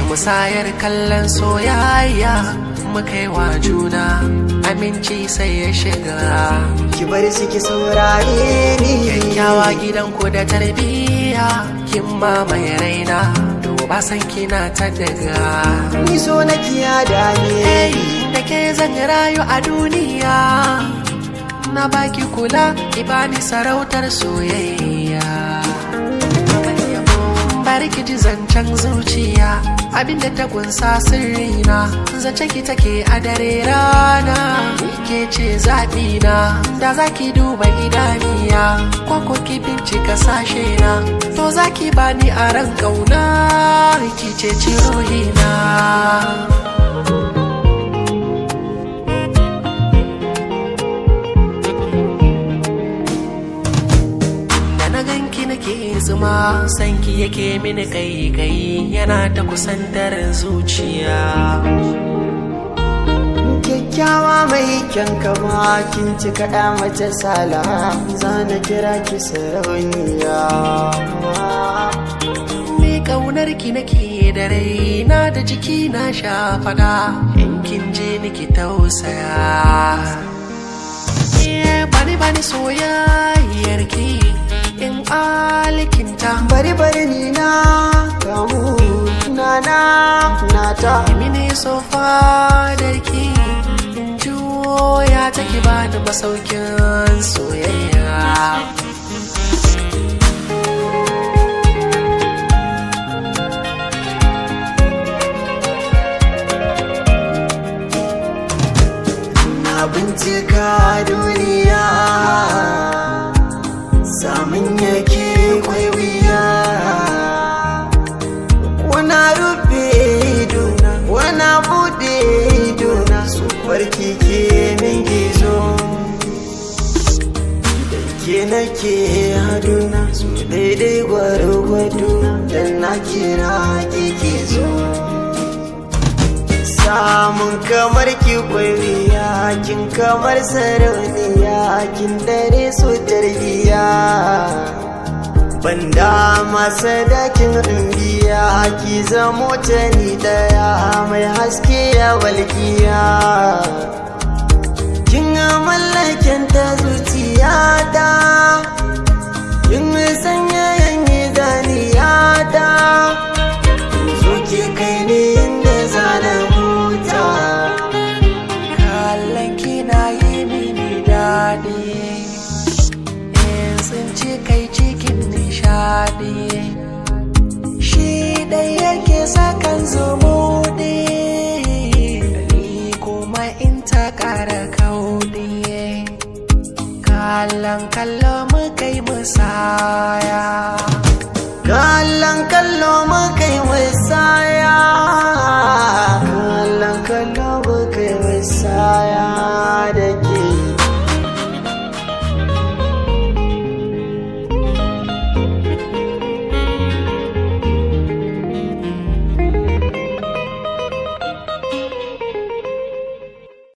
musayar kallon soyayya muka yi wa juna aminci sai ya shiga ki bar su ki saurare ni kyakkyawa gidanku da tarbiyya kin mamaye raina to ba san kina ta daga ni so na kiya da Hey, ni da ke zan rayu a duniya na baki kula ki bani sarautar soyayya bari ki ji zancen zuciya abinda ta kunsa sirrina zance ki take a dare rana ke ce zaɓina da za ki duba idaniya ko ko ki bincika sashe na to za ki bani a ran ƙauna ki ce ci ruhina da na ganki nake zuma sanki yake mini kai kai yana ta kusantar zuciya kyakkyawa mai kyan kama kin ci kaɗa mace sala za na kira ki sarauniya me kaunar ki nake da raina da jiki na sha fada in kin je niki tausaya Eh, bani bani soyayyar ki in alkinta bari bari ni na kamu na na na ta mini sofa darki in juya take bani masaukin soyayya na bincika duniya samun yake kwaiwiya wana rufe idona wana bude idona su farki ke min gizo da ke nake haduna su daidai gwargwado da na kira kike zo samun kamar ki kwariya kin kamar sarauniya kin dare su tarbiya banda masa dakin biya ki zamo ta ni daya mai haske ya walkiya kin mallakin ta zuciya ta kin sanya yanyi zaniya ta zo ki kai ni inda zana huta kallon kina yi mini daɗi in tsinci kai cikin nishaɗi shi ɗai yake sakan zumuɗi ni kuma in ta ƙara kauɗi kallon kallon mu kai musaya